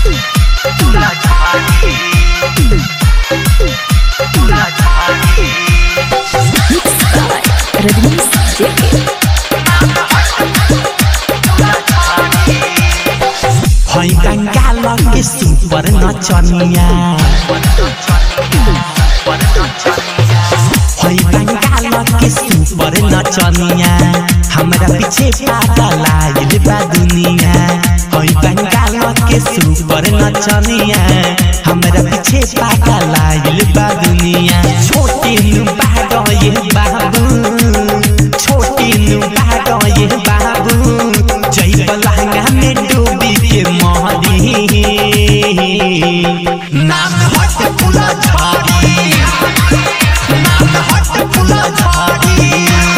Rajnish JK. हई बंगाल के super नचनिया हई बंगाल के सुपर नचनिया हमरा पीछे पागल आइल बा दुनिया हई बंगाल के सुपर नचनिया हमरा पीछे पागल आइल बा दुनिया छोटे नु बाग ये बाबू छोटे नु बाग ये बाबू जय लहंगा में डूबी के मोहरी नाम हट फुला झाड़ी नाम हट फुला झाड़ी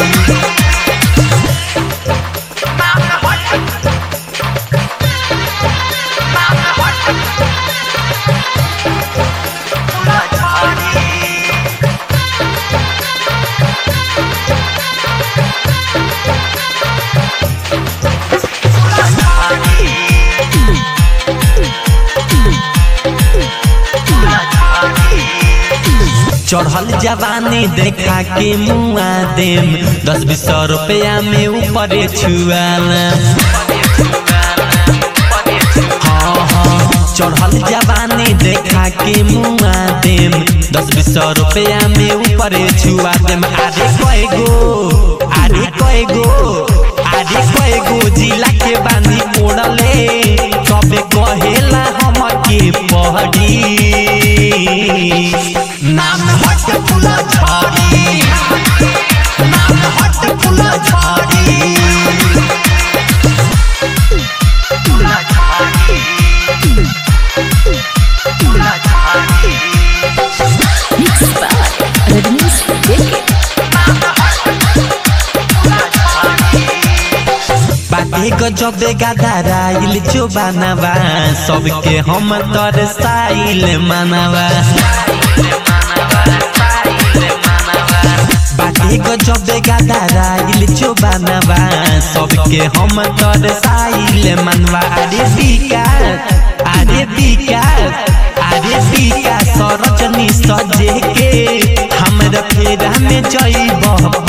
चढ़ल जवानी देखा के मुआ देम दस बीस सौ रुपया में ऊपर छुआल हाँ हाँ चढ़ल जवानी देखा के मुआ देम दस बीस सौ रुपया में ऊपर छुआ देम आरे कय गो आरे कय गो आरे कय गो जिला के बानी ओढ़ले कबे कहेला हम के पहड़ी नाम हट फुला झाड़ी नाम हट फुला झाड़ी Mixed by Rajnish JK. बाटे गजबे गदाराइल जो बनावा सबके हम तर साइल मानवा बाटे गजबे गदाराइल जो बनावा सबके हम तर साइल मानवा अरे विकास अरे विकास अरे विकास सरजनी सजे के हमरा फेरा में जइब